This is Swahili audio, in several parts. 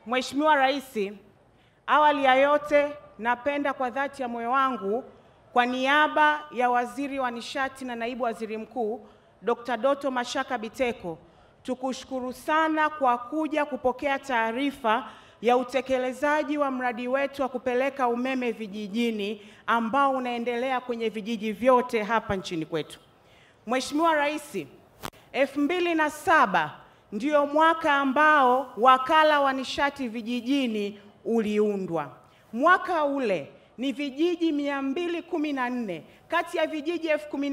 Mheshimiwa Rais, awali ya yote napenda kwa dhati ya moyo wangu kwa niaba ya Waziri wa Nishati na Naibu Waziri Mkuu Dr. Doto Mashaka Biteko tukushukuru sana kwa kuja kupokea taarifa ya utekelezaji wa mradi wetu wa kupeleka umeme vijijini ambao unaendelea kwenye vijiji vyote hapa nchini kwetu. Mheshimiwa Rais, elfu mbili na saba ndio mwaka ambao wakala wa nishati vijijini uliundwa. Mwaka ule ni vijiji 214 kati ya vijiji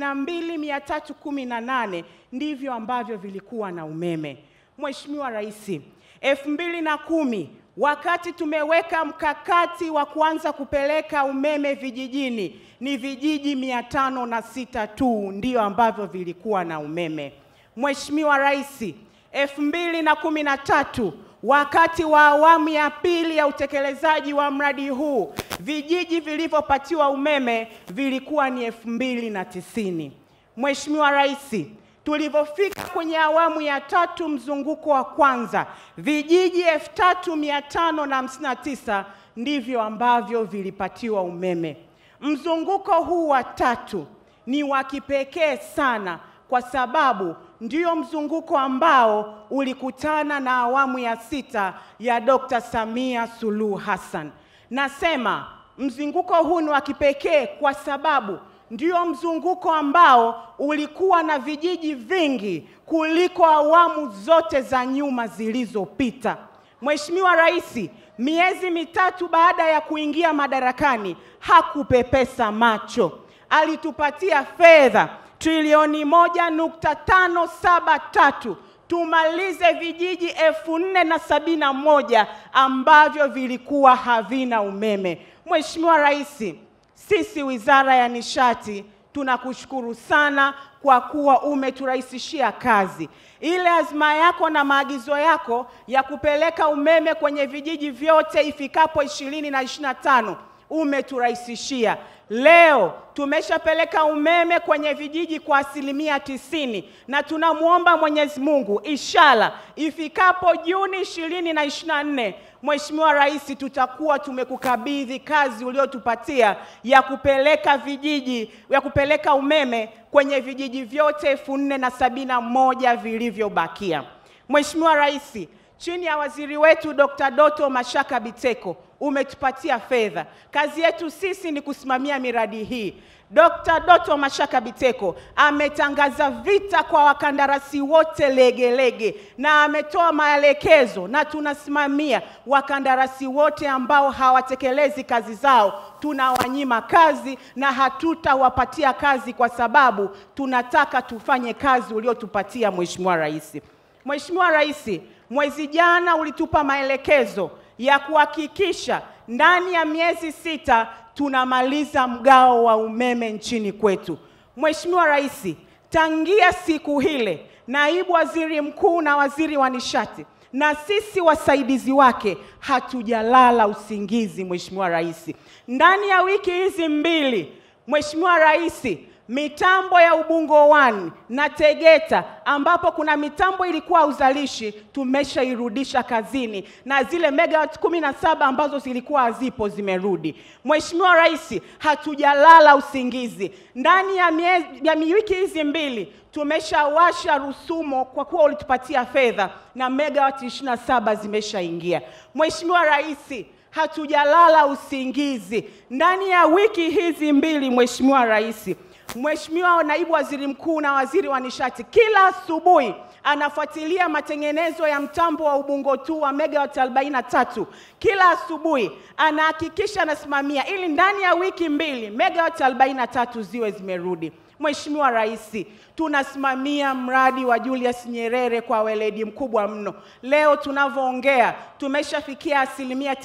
12318 ndivyo ambavyo vilikuwa na umeme. Mheshimiwa Rais, elfu mbili na kumi wakati tumeweka mkakati wa kuanza kupeleka umeme vijijini ni vijiji mia tano na sita tu ndio ambavyo vilikuwa na umeme. Mheshimiwa Rais, elfu mbili na kumi na tatu wakati wa awamu ya pili ya utekelezaji wa mradi huu vijiji vilivyopatiwa umeme vilikuwa ni elfu mbili na tisini. Mheshimiwa Rais, tulivyofika kwenye awamu ya tatu mzunguko wa kwanza vijiji elfu tatu mia tano na hamsini na tisa ndivyo ambavyo vilipatiwa umeme. Mzunguko huu wa tatu ni wa kipekee sana kwa sababu ndio mzunguko ambao ulikutana na awamu ya sita ya Dr. Samia Suluhu Hassan. Nasema mzunguko huu ni wa kipekee kwa sababu ndio mzunguko ambao ulikuwa na vijiji vingi kuliko awamu zote za nyuma zilizopita. Mheshimiwa Rais, miezi mitatu baada ya kuingia madarakani hakupepesa macho, alitupatia fedha trilioni moja nukta tano saba tatu tumalize vijiji elfu nne na sabini na moja ambavyo vilikuwa havina umeme. Mheshimiwa Rais, sisi Wizara ya Nishati tunakushukuru sana kwa kuwa umeturahisishia kazi. Ile azma yako na maagizo yako ya kupeleka umeme kwenye vijiji vyote ifikapo ishirini na ishirini na tano umeturahisishia. Leo tumeshapeleka umeme kwenye vijiji kwa asilimia tisini na tunamwomba Mwenyezi Mungu inshallah ifikapo Juni ishirini na ishirini na nne Mheshimiwa Rais, tutakuwa tumekukabidhi kazi uliotupatia ya kupeleka vijiji ya kupeleka umeme kwenye vijiji vyote elfu nne na sabini na moja vilivyobakia. Mheshimiwa Rais, chini ya waziri wetu Dr. Doto Mashaka Biteko umetupatia fedha. Kazi yetu sisi ni kusimamia miradi hii. Dr. Doto Mashaka Biteko ametangaza vita kwa wakandarasi wote legelege na ametoa maelekezo, na tunasimamia wakandarasi wote ambao hawatekelezi kazi zao, tunawanyima kazi na hatutawapatia kazi kwa sababu tunataka tufanye kazi uliotupatia Mheshimiwa Rais. Mheshimiwa Rais, mwezi jana ulitupa maelekezo ya kuhakikisha ndani ya miezi sita tunamaliza mgao wa umeme nchini kwetu. Mheshimiwa Rais, tangia siku hile, naibu waziri mkuu na waziri wa nishati na sisi wasaidizi wake hatujalala usingizi. Mheshimiwa Rais, ndani ya wiki hizi mbili, Mheshimiwa Rais, mitambo ya Ubungo 1 na Tegeta ambapo kuna mitambo ilikuwa uzalishi tumeshairudisha kazini na zile megawati kumi na saba ambazo zilikuwa hazipo zimerudi. Mheshimiwa Rais, hatujalala usingizi. Ndani ya, mie, ya wiki hizi mbili tumeshawasha Rusumo kwa kuwa ulitupatia fedha na megawati ishirini na saba zimeshaingia. Mheshimiwa Rais, hatujalala usingizi. Ndani ya wiki hizi mbili, Mheshimiwa Rais, Mheshimiwa Naibu Waziri Mkuu na Waziri wa Nishati kila asubuhi anafuatilia matengenezo ya mtambo wa Ubungo tu wa megawati 43. Kila asubuhi anahakikisha anasimamia ili ndani ya wiki mbili megawati 43 ziwe zimerudi. Mheshimiwa Rais, tunasimamia mradi wa Julius Nyerere kwa weledi mkubwa mno. Leo tunavyoongea tumeshafikia asilimia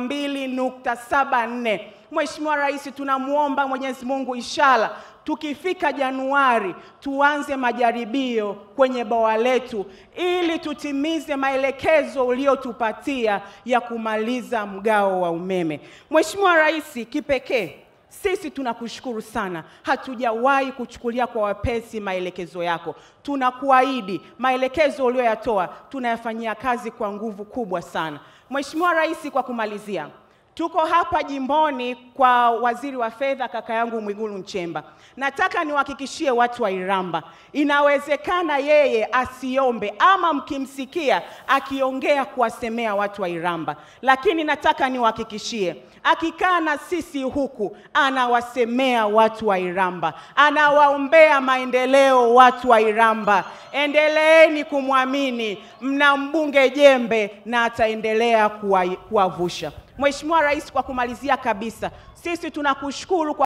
92.74. Mheshimiwa Rais, tunamwomba Mwenyezi Mungu inshallah tukifika Januari tuanze majaribio kwenye bwawa letu ili tutimize maelekezo uliotupatia ya kumaliza mgao wa umeme. Mheshimiwa Rais, kipekee sisi tunakushukuru sana, hatujawahi kuchukulia kwa wepesi maelekezo yako. Tunakuahidi maelekezo uliyoyatoa tunayafanyia kazi kwa nguvu kubwa sana. Mheshimiwa Rais, kwa kumalizia, tuko hapa jimboni kwa waziri wa fedha kaka yangu Mwigulu Nchemba. Nataka niwahakikishie watu wa Iramba, inawezekana yeye asiombe ama mkimsikia akiongea kuwasemea watu wa Iramba, lakini nataka niwahakikishie akikaa na sisi huku anawasemea watu wa Iramba, anawaombea maendeleo watu wa Iramba. Endeleeni kumwamini, mna mbunge jembe na ataendelea kuwa- kuwavusha. Mheshimiwa Rais, kwa kumalizia kabisa, sisi tunakushukuru kwa